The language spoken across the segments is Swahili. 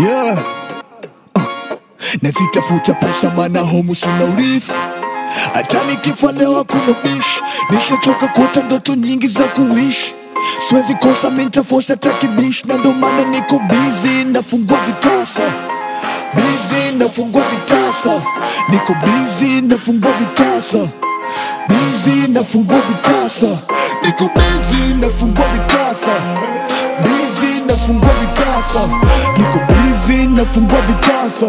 yeah. uh. nazitafuta pesa mana homu sina urithi hata nikifa leo hakuna bishi nishachoka kuota ndoto nyingi za kuishi siwezi kosa mintafosa takibishi na ndo maana niko bizi nafungua vitasa bizi nafungua vitasa niko bizi nafungua vitasa bizi nafungua vitasa niko bizi nafungua vitasa bizi nafungua vitasa niko bizi nafungua vitasa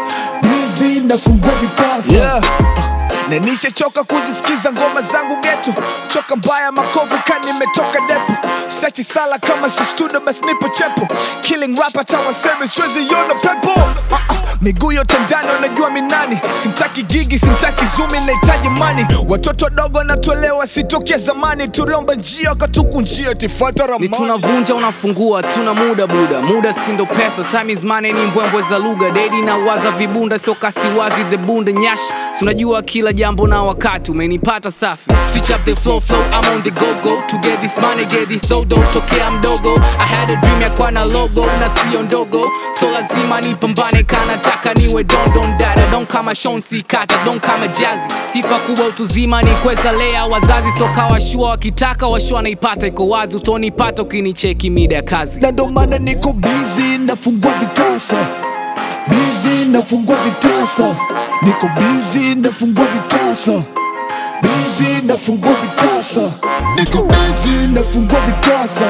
bizi nafungua vitasa yeah. na nishachoka kuzisikiza ngoma zangu geto choka mbaya makovu ka nimetoka depo sachi sala kama si studio basi nipo chepo killing rap hata waseme siwezi yona pepo uh -uh. miguu yote ndani unajua minani simtaki gigi simtaki zumi nahitaji mani watoto wadogo natolewa sitokea zamani tuliomba njia wakatuku njia tifata ni ramani tunavunja unafungua tuna muda buda muda sindo pesa time is money ni mbwembwe za lugha dedi na waza vibunda sio kasiwazi the bunda nyash si unajua kila jambo na wakati umenipata safi switch up the flow flow I'm on the go go to get this money get this dodo tokea mdogo I had a dream ya kuwa na logo na sio ndogo so lazima nipambane kanataka niwe don don dada don kama Sean C kata don kama jazzy sifa kubwa utuzima ni kweza lea wazazi soka washua wakitaka washua naipata iko wazi utonipata ukinicheki mida ya kazi na ndo maana niko bizi nafungua vitasa bizi nafungua vitasa niko bizi nafungua vitasa bizi nafungua vitasa niko bizi nafungua vitasa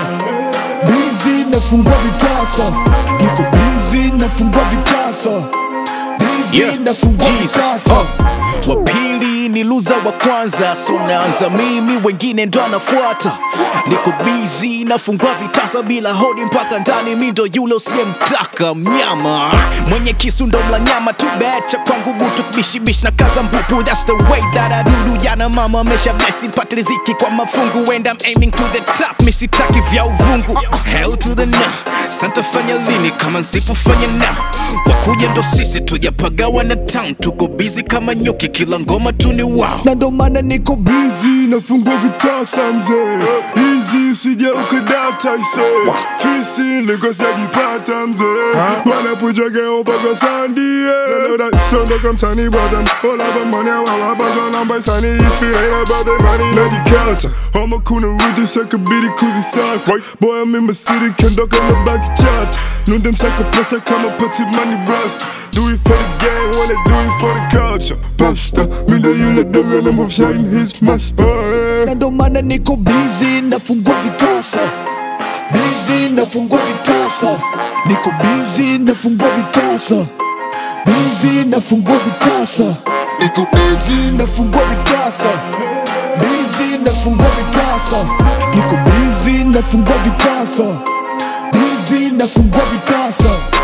bizi nafungua vitasa niko bizi nafungua vitasa bizi Yeah, nafungua Jesus. vitasa Uh, wa pili ni luza wa kwanza so naanza mimi wengine ndo anafuata niko bizi nafungua vitasa bila hodi mpaka ndani mi ndo yule usiyemtaka mnyama mwenye kisu ndo mla nyama tu becha kwangu butu bishibish na kaza mbupu that's the way that I do do jana mama amesha blessing pate riziki kwa mafungu and I'm aiming to the top misitaki vya uvungu hell to the no santa fanya lini kama nsipofanya na wakuja ndo sisi tujapagawa na town tuko busy kama nyuki kila ngoma tu ni wow na ndo maana niko bizi nafungua vitasa mzee hizi sija ukadata ise fisi likosajipata mzee wanapujageo mpaka sandie sondoka mtani bwadam olava wawapazwa namba isani ifirena badhe mani najikata ama kuna rudi sakabidi kuzisaka boy I'm in my city kendoka na baki chat nunde msaka pesa kama pati money rust do it for the game wanna do it for the culture pasta minda yule dogo na move shine his master na ndo maana niko busy nafungua vitasa busy nafungua vitasa niko busy nafungua vitasa busy nafungua vitasa niko busy nafungua vitasa busy nafungua vitasa niko busy nafungua vitasa busy nafungua vitasa